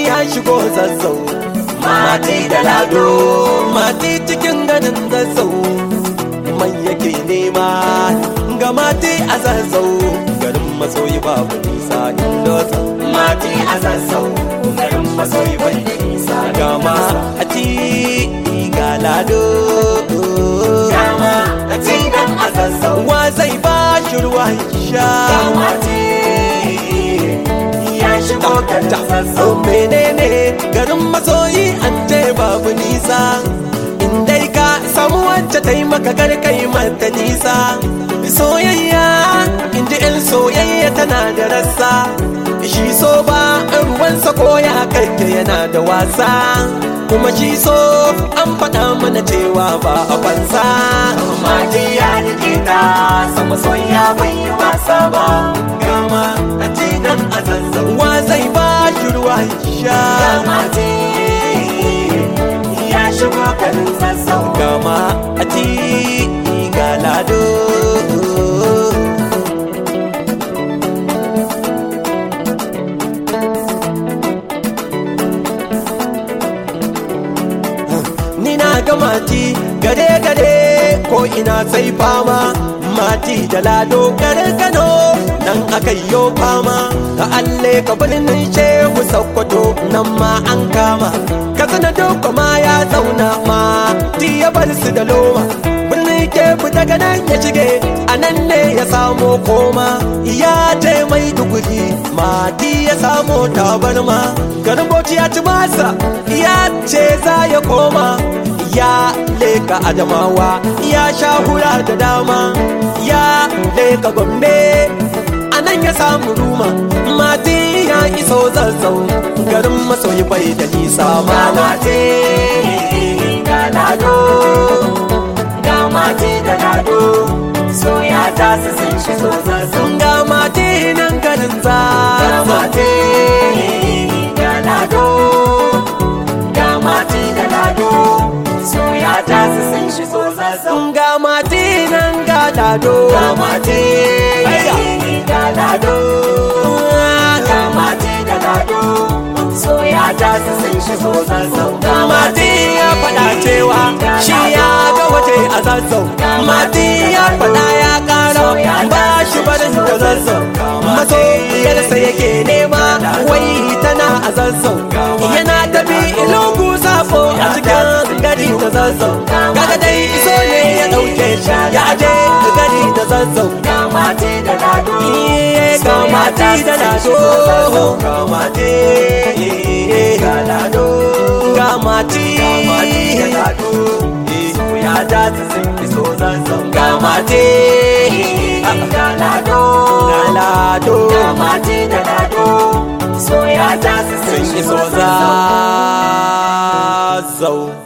ya shigo zazzau mati da lado mati cikin ganin zazzau man yake nema ga mati a zazzau garin masoyi babu nisa inda mati a zazzau garin masoyi bai da nisa gama a ti ga lado dama a cikin a zazzau wa zai ba shi ruwa ya sha mati ya shigo garin zazzau menene garin masoyi an ce babu nisa in dai ka samu wacce ta yi maka garkai mata nisa soyayya in ji in soyayya tana da rassa shi so ba ruwansa ko ya karke yana da wasa kuma shi so an faɗa mana cewa ba a banza mati ya rike ta sama soyayya bai yi wasa ba gama a cikin a zazzau wa zai ba shi ruwa ya sha mati ya shigo garin zazzau gama a ti ga lado ni na ga mati gare gare ko ina sai fama mati da lado gare kano nan aka yo fama ka alle ka birnin shehu sokoto nan ma an kama ka sana doko ma ya zauna ma ti ya bar su da loma birnin kefu daga nan ya shige a nan ne ya samo koma ya je mai duguri mati ya samo tabarma garin bauchi ya ci masa ya ce za ya koma ya leka adamawa ya sha hura da dama ya leka gombe a nan ya samu ruma mati ya iso zazzau garin masoyi bai da nisa ga ma mati ga lado ga mati da lado soya ta su sun shigo zazzau ga mati nan garin ga zazzau mati ga lado ga mati da lado soya ta su sun shigo zazzau ga mati nan ga lado ga mati ga lado ga mati da lado soya ta su sun shigo zazzau ga mati ya faɗa cewa shi ya ga waje a zazzau mati ya faɗa ya ƙara ba shi barin da zazzau masoyiyarsa yake nema wai tana a zazzau yana tafi ilugu safo a cikin gari da zazzau kaga dai iso ne ya ɗauke shi ya aje gari da zazzau ga mati da lado Iye ga mati da lado ga mati ga lado ga mati da lado soya ta su sun shigo zazzau ga mati ga lado ga lado ga mati da lado soya ta su sun sun shigo iso zazzau zazzau